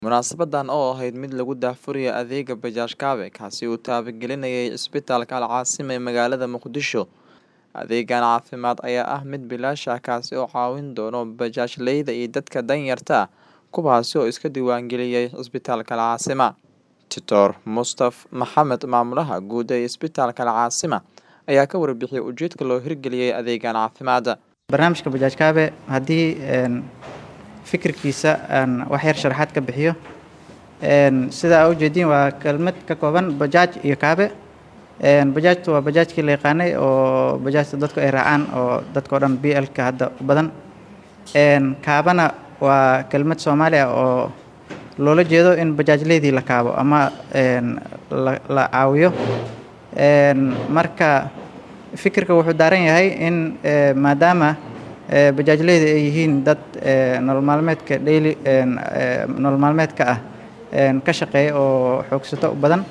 Munaasabadan oo ahayd mid lagu daahfurayo adeegga Bajaj Kaabe kaasi oo taabagelinayay Isbitaalka Al Caasima ee magaalada Muqdisho. Adeeggan caafimaad ayaa ah mid bilaash ah kaasi oo caawin doona bajaajleyda iyo dadka danyarta ah kuwaasi oo iska diiwaangeliyay Isbitaalka Al Caasima. Dr. Mustaf Maxamed maamulaha guud ee Isbitaalka Al Caasima ayaa ka warbixiyay ujeedka loo hirgeliyay adeeggan caafimaad. barnaamijka bajaaj kaabe haddii een, fikirkiisa aan wax yar sharaxaad ka bixiyo een, sida aa ujeediin waa kelmad ka kooban bajaaj iyo kaabe een, bajaajtu waa bajaajkii la yaqaanay oo bajaajta dadku ay raacaan oo dadka oo dhan b l-ka hadda u badan een, kaabana waa kelmad soomaali ah oo loola jeedo in bajaajleydii la kaabo ama een, la, la caawiyo een, marka fikirka wuxuu daaran yahay in eh, maadaama eh, bajaajleyda ay yihiin dad eh, nolol maalmeedka daily een, eh, nolol maalmeedka ah een, ka shaqeeya oo xoogsato u badan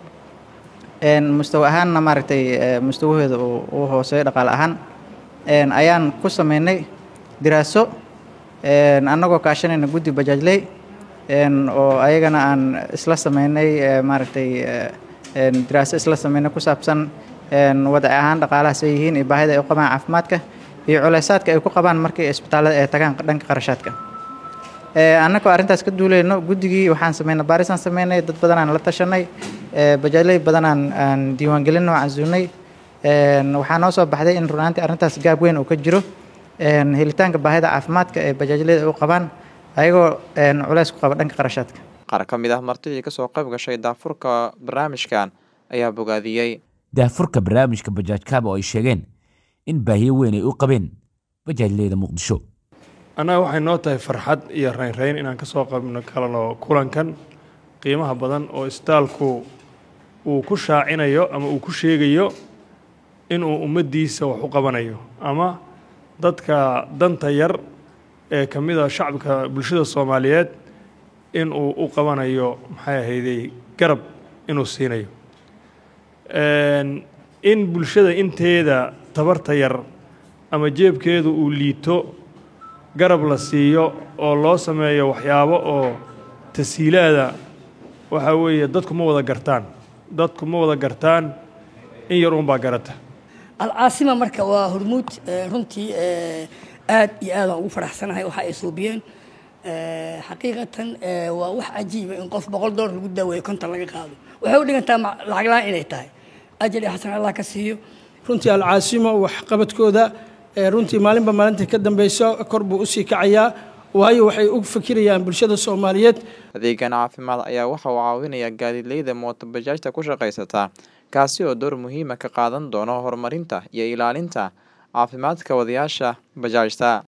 een, mustawa ahaanna maaragtay eh, mustawahooda uu uu hooseeyo dhaqaale ahaan een, ayaan ku sameynay diraaso een, annagoo kaashanayna guddi bajaajley een, oo ayagana aan isla sameynay eh, maaragtay eh, een, diraaso isla sameynay ku saabsan een, wadaci ahaan dhaqaalahaas ay yihiin iyo baahida ay u qabaan caafimaadka iyo culeysaadka ay ku qabaan markii isbitaallada ay tagaan dhanka qarashaadka ee, annagoo arrintaas ka duuleyno guddigii waxaan sameynay baarisaan sameynay dad badanaan la tashanay ee, bajaajley badanaan aan diiwaangelin oo casuunay een, waxaa noo soo baxday in runaantii arrintaas gaab weyn uu ka jiro een, helitaanka baahida caafimaadka ee bajaajleyda ay u qabaan ayagoo een, culeys ku qaba dhanka qarashaadka Qaar ka mid ah martidii ka soo qayb gashay daafurka barnaamijkan ayaa bogaadiyey. daahfurka barnaamijka bajaaj kaabe oo ay sheegeen in baahiyo weyn ay u qabeen bajaajleyda muqdisho annaga waxay noo tahay farxad iyo raynrayn inaan ka soo qabno kalano kulankan qiimaha badan oo isbitaalku uu ku shaacinayo ama uu ku sheegayo inuu ummaddiisa wax u qabanayo ama dadka danta yar ee ka mid a shacabka bulshada soomaaliyeed inuu u qabanayo maxay ahaydey garab inuu siinayo Een, in bulshada inteeda tabarta yar ama jeebkeedu uu liito garab la siiyo oo loo sameeyo waxyaabo oo tasiilaada waxaa weeye dadku ma wada gartaan dadku ma wada gartaan in yar uunbaa garata alcaasima marka waa hormuud eh, runtii eh, aad iyo aad aan ugu faraxsanahay waxa ay suubiyeen Eh, xaqiiqatan eh, waa wax cajiiba in qof boqol doolar lagu daaweeyo konton laga qaado waxay u dhigantaa ma- lacag la-aan inay tahay ajal iyo xasan allah ka siiyo runtii alcaasimo waxqabadkooda ee runtii maalinba maalinta ka dambeyso kor buu usii kacayaa waayo waxay u fikirayaan bulshada soomaaliyeed Adeeggan caafimaad ayaa waxa uu caawinayaa gaadiidleyda mooto bajaajta ku shaqaysata kaasi oo door muhiim ah ka qaadan doona horumarinta iyo ilaalinta caafimaadka wadayaasha bajaajta.